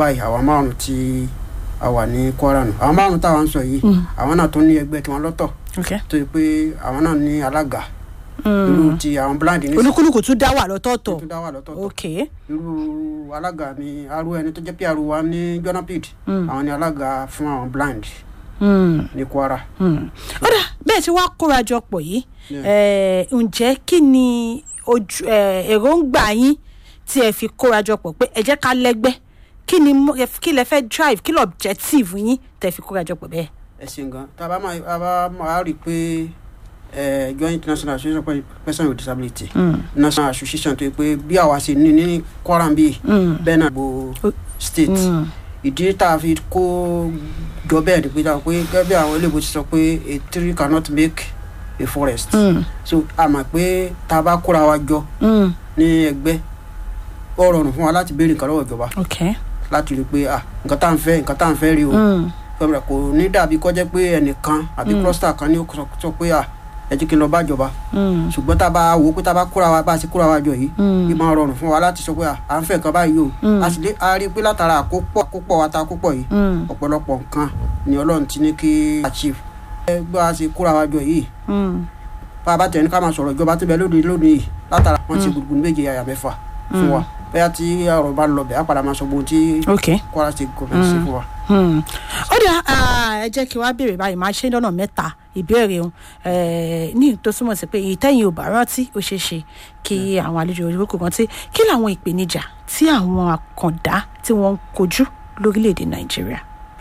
báyìí àwọn márùn tí a wà ní kwara nù àwọn márùn táwọn ń sọ yìí àwọn náà tó ní ẹgbẹ́ tiwọn lọ́tọ̀ ok tó yẹ pé àwọn náà ní alága irú ti àwọn blind ní olúkúlùkù tún dá wà lọ́tọ̀ọ̀tọ̀ tó dá wà lọ́tọ̀ ok irú alága mi arú ẹni tó jẹ́ pé arú wa ní jonapid àwọn ní alága fún àwọn blind Mm, ní kwara mm. ó dà bẹ́ẹ̀ tí wàá kórajọ pọ̀ yìí Yeah. eh, ǹjẹ́ kí ni ojú eh, èròǹgbà yín tí ẹ fi kórajọ pọ̀ pé ẹ jẹ́ ká lẹ́gbẹ́ kí ni mo- ẹ- kí lẹ fẹ́ drive kí lọ objective yín tẹ̀ fi kórajọ pọ̀ bẹ́ẹ̀. ẹ ṣeun gan tá a bá máa a bá máa rí i pé ẹ joint international association for person with disability national association tó yẹ pé bí àwa ṣe ní ní kwara bíi bẹ́ẹ̀ náà gbogbo state Mm. ìdí tá a fi kó jọ bẹ́ẹ̀ ni pé tá a pé gẹ́gẹ́ bí àwọn eléèbó ti sọ pé a tree cannot make a forest Mm. so a mọ̀ pé tá a bá kóra wa jọ Mm. ní ẹgbẹ́ ó rọrùn fún wa láti béèrè nǹkan lọ́wọ́ ìjọba ok láti rí i pé ah nǹkan tá à ń fẹ́ nǹkan tá à ń fẹ́ rí o Mm. fẹ́mi rẹ̀ kò ní dàbí kọjá pé ẹnìkan àbí cluster kan ní ó sọ- sọ pé à ẹ jẹ́ kí n lọ bá ìjọba Mm. ṣùgbọ́n tá a bá wò ó pé tá a bá kóra wa bá a ṣe kóra wa jọ yìí Mm. bí máa rọrùn fún wa láti sọ pé à à ń fẹ́ nǹkan báyìí o a sì lè a rí i pé látara àkópọ̀ àkópọ̀ wa ta àkópọ̀ yìí Mm. ọ̀pọ̀lọpọ̀ nǹkan ni ọlọ́run ti ní kí achieve ẹ gbọ́ a ṣe kóra wa jọ yìí Mm. bá a bá tẹ̀ ní ká máa sọ̀rọ̀ ìjọba tó bẹ lónìí lónìí yìí látara wọn ti gbùgbùn méje àyà mẹ́fà fún wa bẹ́ẹ̀ tí ọ̀rọ̀ bá lọ bẹ̀ á padà máa sọ gbogbo tí ok. kwara state government ṣe fún wa. Hmm. ó dà ah, ẹ jẹ́ kí wá béèrè báyìí máa ṣe lọ́nà mẹ́ta ìbéèrè òun eh, ní tó túmọ̀ sí pé ìtẹ́yìn ò bá rántí ó ṣeé ṣe kí àwọn àlejò olùkọ́ rántí kí làwọn ìpèníjà tí àwọn àkàndá tí wọ́n ń kojú lórílẹ̀‐èdè nàìjíríà.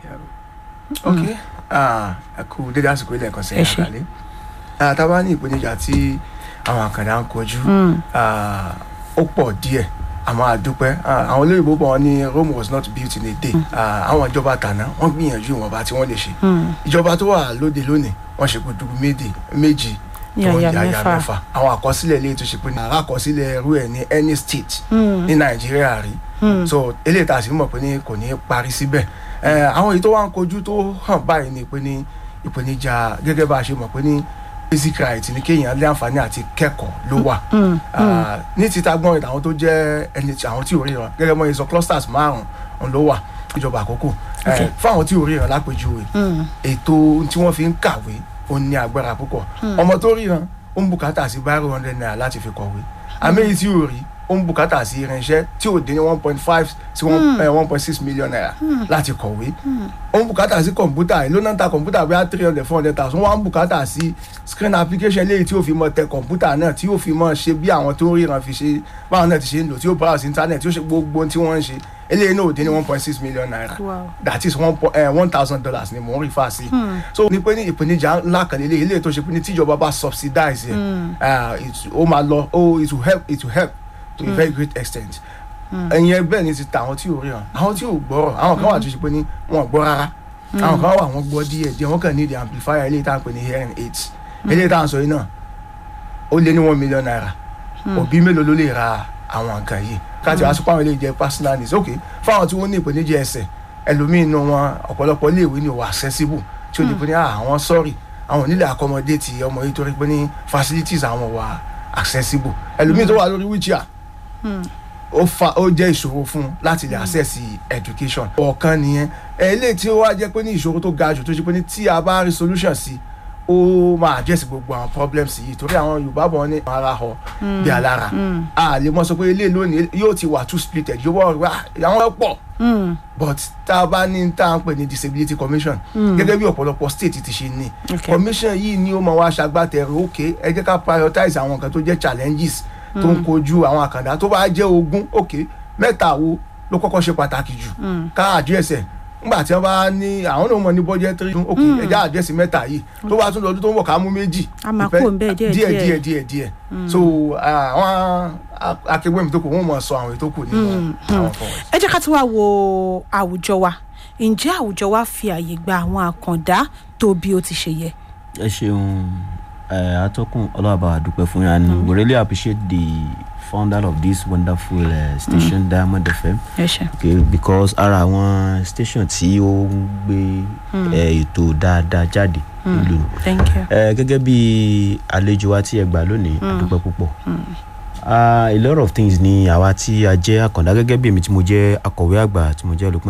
ok ah, ẹ kú dédé àsìkò ilẹ̀ kan Ẹ sẹ́yìn ṣé. àgbálẹ̀ Ah, tá a bá ní ìpèníjà tí àwọn àkàndá ń kojú ah, ó pọ̀ díẹ̀ àmọ́ àdúpẹ́ Ah, àwọn olóyìnbó bọ̀ wọ́n ní Rome was not built in a day Ah, àwọn ìjọba tàná wọ́n gbìyànjú ìwọ̀nba tí wọ́n lè ṣe ìjọba tó wà lóde lónìí wọ́n ṣe gudugu méje méjì tó ń Yàyà yàyà mẹ́fà. mẹ́fà àwọn àkọsílẹ̀ ilé tó ṣe pé àrà àkọsílẹ̀ ẹrú ẹ̀ ní any state ní nàìjíríà rí so eléyìí tá a sì mọ̀ pé ní kò ní í parí síbẹ̀ Eh, àwọn èyí tó wá ń kojú tó hàn báyìí ni pé ní ìpèníjà gẹ́gẹ́ bá a ṣe mọ̀ pé ní basic right ní kéèyàn lé àǹfààní àti kẹ́kọ̀ọ́ ló wà Ah, ní títa gbọ́n ìdá àwọn tó jẹ́ ẹni tí àwọn tí ò ríran gẹ́gẹ́ mọ́ ìsọ clusters márùn-ún ló wà ìjọba àkókò Eh, fáwọn tí ò ríran lápèjúwe ètò tí wọ́n fi ń kàwé ó ní agbára púpọ̀ ọmọ tó ríran ó ń bùkátà sí báírò hundred naira láti fi kọ̀wé àmì tí ò rí ó ń bùkátà sí irinṣẹ́ tí ò dín ní one point five sí one point six million naira láti kọ̀wé ó ń bùkátà sí kọ̀ǹpútà ló náà ta kọ̀ǹpútà bí i three hundred four hundred thousand wọ́n á ń bùkátà sí screen application léyìí tí ó fi mọ tẹ kọ̀ǹpútà náà tí ó fi mọ ṣe bí àwọn tó ń ríran fi ṣe báwọn náà ti ṣe ń lò tí ó browse internet tí ó ṣe gbogbo ohun tí wọ́n ń ṣe eléyìí náà ò dín ní one point six million naira Wow. that is one point one thousand dollars ni mò ń rí fa sí so ní pé ní ìpèníjà ńlá kan lélẹ̀ eléyìí tó ṣe pé ní tíjọba bá subsidize ẹ̀ ah, it- ó máa lọ ó it will help it will help to a very great extent ẹ̀yin ẹgbẹ́ ni ti ta àwọn tí ò ríran àwọn tí ò gbọ́rọ̀ àwọn kan wà tó ṣe pé ní wọn ò gbọ́ rárá àwọn kan wà wọ́n gbọ́ díẹ̀ díẹ̀ wọ́n kàn ní the amplifier eléyìí tá à ń pè ní hearing aids eléyìí tá à ń sọ yìí náà ó lé ní one million naira òbí mélòó ló lè ra àwọn nǹkan yìí káàtì wá sọpọ̀ àwọn eléyìí jẹ́ personal needs ok fáwọn tí wọ́n ní ìpèníjà ẹsẹ̀ ẹlòmíín nù wọn ọ̀pọ̀lọpọ̀ iléèwé ni ò wà accessible tí ó di pé ní "Ah, àwọn sorry àwọn onílé accommodate ọmọ yìí torí pé ní facilities àwọn wà accessible ẹlòmíín tó wà lórí wheelchair ó fa ó jẹ́ ìṣòro fún un láti lè access education ọ̀kan nìyẹn eléyìí tí ó wá jẹ́ pé ní ìṣòro tó ga jù tó ṣe pé ní tí a bá rí solution sí ó máa address gbogbo àwọn problems yìí torí àwọn yorùbá bọ̀ ní ara họ bí alára a lè mọ sọ pé eléyìí lónìí yóò ti wà too splitted yóò wọ́n wá àwọn pọ̀ but tá a bá ní tá à ń pè ní disability commission gẹ́gẹ́ bí ọ̀pọ̀lọpọ̀ state ti ṣe ní Okay. commission yìí ni ó máa wá ṣagbátẹrù ok ẹ jẹ́ ká prioritize àwọn nǹkan tó jẹ́ challenges tó ń kojú àwọn àkàndá tó bá jẹ́ ogún ok mẹ́ta wo ló kọ́kọ́ ṣe pàtàkì jù ká address ẹ̀ nígbà tí wọ́n bá ní àwọn náà mọ̀ ní budgetary ok ẹ jẹ́ address mẹ́ta yìí tó bá tún lọ́dún tó ń bọ̀ ká mú méjì A máa Ìfẹ́- kúrò ńbẹ̀ díẹ̀ díẹ̀ díẹ̀. díẹ̀ díẹ̀ díẹ̀ so àwọn akẹgbẹ́ mi tó kù wọ́n mọ̀ sọ àwọn ètò kù nínú àwọn fọwọ́ ẹ jẹ́ ká tún wá wo àwùjọ wa ǹjẹ́ àwùjọ wa fi àyè gba àwọn àkàndá tó bí ó ti ṣe yẹ. ẹ ṣeun ẹ atọ́kùn ọlọ́àbá àdúpẹ́ fún yà ni we really appreciate the founder of this wonderful uh, station diamond fm ẹ ṣe. okay, because ara àwọn station tí ó ń gbé eh, ètò dáadáa jáde nílùú ni. thank you. Eh, gẹ́gẹ́ bí àlejò wa tí ẹ gbà lónìí àdúpẹ́ púpọ̀ Ah, a lot of things ni àwa tí a jẹ́ àkàndá gẹ́gẹ́ bí èmi tí mo jẹ́ akọ̀wé àgbà tí mo jẹ́ olùpín